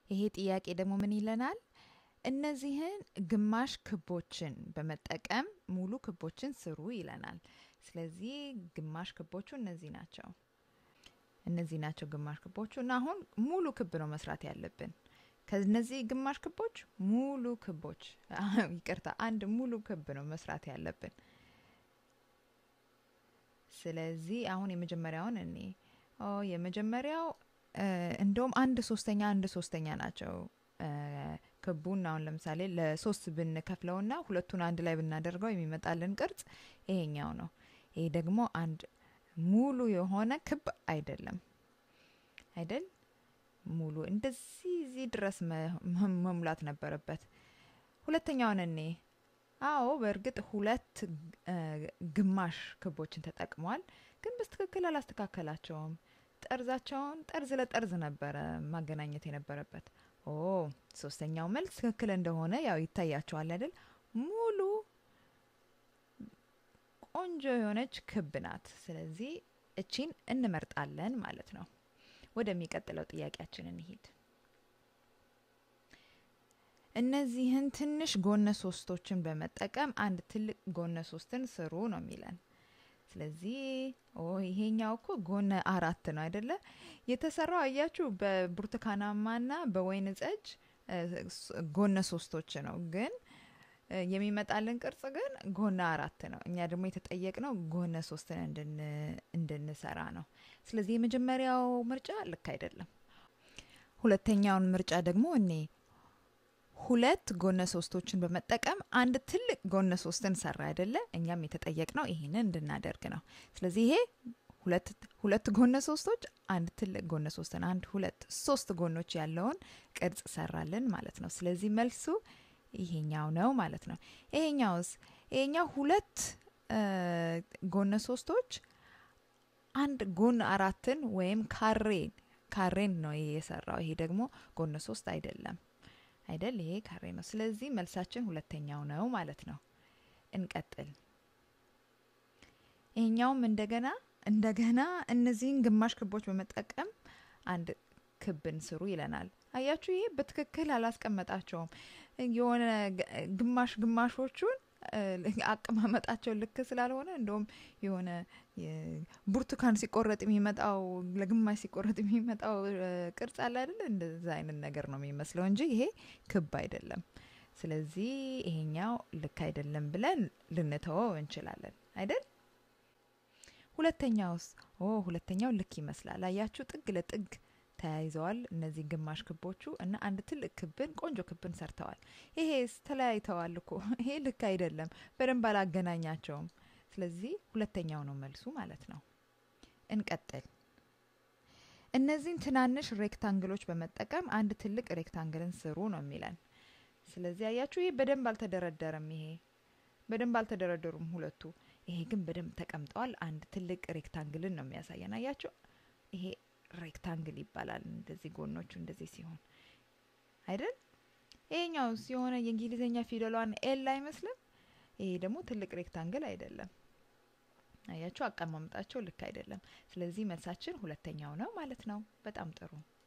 ይሄ ጥያቄ ደግሞ ምን ይለናል? እነዚህን ግማሽ ክቦችን በመጠቀም ሙሉ ክቦችን ስሩ ይለናል። ስለዚህ ግማሽ ክቦቹ እነዚህ ናቸው። እነዚህ ናቸው ግማሽ ክቦቹ እና አሁን ሙሉ ክብ ነው መስራት ያለብን። ከነዚህ ግማሽ ክቦች ሙሉ ክቦች ይቅርታ፣ አንድ ሙሉ ክብ ነው መስራት ያለብን። ስለዚህ አሁን የመጀመሪያውን እኔ የመጀመሪያው እንደውም አንድ ሶስተኛ አንድ ሶስተኛ ናቸው ክቡን አሁን ለምሳሌ ለሶስት ብንከፍለውና ሁለቱን አንድ ላይ ብናደርገው የሚመጣልን ቅርጽ ይሄኛው ነው። ይሄ ደግሞ አንድ ሙሉ የሆነ ክብ አይደለም አይደል? ሙሉ እንደዚህ እዚህ ድረስ መሙላት ነበረበት። ሁለተኛውን እኔ አዎ በእርግጥ ሁለት ግማሽ ክቦችን ተጠቅሟል፣ ግን በስትክክል አላስተካከላቸውም። ጠርዛቸውን ጠርዝ ለጠርዝ ነበረ ማገናኘት የነበረበት። ኦ ሶስተኛው መልስ ትክክል እንደሆነ ያው ይታያቸዋል አይደል? ሙሉ ቆንጆ የሆነች ክብ ናት። ስለዚህ እቺን እንመርጣለን ማለት ነው። ወደሚቀጥለው ጥያቄያችን እንሂድ። እነዚህን ትንሽ ጎነ ሶስቶችን በመጠቀም አንድ ትልቅ ጎነ ሶስትን ስሩ ነው የሚለን። ስለዚህ ኦ ይሄኛው እኮ ጎነ አራት ነው አይደለ? የተሰራው አያችሁ በብርቱካናማና በወይን ጠጅ ጎነ ሶስቶች ነው፣ ግን የሚመጣልን ቅርጽ ግን ጎነ አራት ነው። እኛ ደግሞ የተጠየቅነው ጎነ ሶስትን እንድንሰራ ነው። ስለዚህ የመጀመሪያው ምርጫ ልክ አይደለም። ሁለተኛውን ምርጫ ደግሞ እኔ ሁለት ጎነ ሶስቶችን በመጠቀም አንድ ትልቅ ጎነ ሶስትን ሰራ አይደለ? እኛም የተጠየቅነው ይሄንን እንድናደርግ ነው። ስለዚህ ይሄ ሁለት ጎነ ሶስቶች አንድ ትልቅ ጎነ ሶስትን አንድ ሁለት ሶስት ጎኖች ያለውን ቅርጽ ሰራልን ማለት ነው። ስለዚህ መልሱ ይሄኛው ነው ማለት ነው። ይሄኛውስ ይሄኛው ሁለት ጎነ ሶስቶች አንድ ጎን አራትን ወይም ካሬን ካሬን ነው ይሄ የሰራው። ይሄ ደግሞ ጎነ ሶስት አይደለም አይደል? ይሄ ካሬ ነው። ስለዚህ መልሳችን ሁለተኛው ነው ማለት ነው። እንቀጥል። ይሄኛውም እንደገና እንደገና እነዚህን ግማሽ ክቦች በመጠቀም አንድ ክብን ስሩ ይለናል። አያችሁ፣ ይሄ በትክክል አላስቀመጣቸውም። የሆነ ግማሽ ግማሾቹን አቀማመጣቸው ልክ ስላልሆነ እንደውም የሆነ ብርቱካን ሲቆረጥ የሚመጣው ለግማሽ ሲቆረጥ የሚመጣው ቅርጽ አለ አይደለ? እንደዛ አይነት ነገር ነው የሚመስለው እንጂ ይሄ ክብ አይደለም። ስለዚህ ይሄኛው ልክ አይደለም ብለን ልንተወው እንችላለን አይደል? ሁለተኛውስ? ኦ ሁለተኛው ልክ ይመስላል። አያችሁ ጥግ ለጥግ ተያይዘዋል እነዚህ ግማሽ ክቦቹ እና አንድ ትልቅ ክብን ቆንጆ ክብን ሰርተዋል። ይሄስ ተለያይተዋል እኮ ይሄ ልክ አይደለም፣ በደንብ አላገናኛቸውም። ስለዚህ ሁለተኛው ነው መልሱ ማለት ነው። እንቀጥል። እነዚህን ትናንሽ ሬክታንግሎች በመጠቀም አንድ ትልቅ ሬክታንግልን ስሩ ነው የሚለን። ስለዚህ አያችሁ ይሄ በደንብ አልተደረደረም። ይሄ በደንብ አልተደረደሩም ሁለቱ። ይሄ ግን በደንብ ተቀምጠዋል። አንድ ትልቅ ሬክታንግልን ነው የሚያሳየን። አያችሁ ይሄ ሬክታንግል ይባላል። እንደዚህ ጎኖቹ እንደዚህ ሲሆን አይደል? ይሄኛው የሆነ የእንግሊዝኛ ፊደሏን ኤል አይመስልም? ይሄ ደግሞ ትልቅ ሬክታንግል አይደለም። አያችሁ አቀማመጣቸው ልክ አይደለም። ስለዚህ መልሳችን ሁለተኛው ነው ማለት ነው። በጣም ጥሩ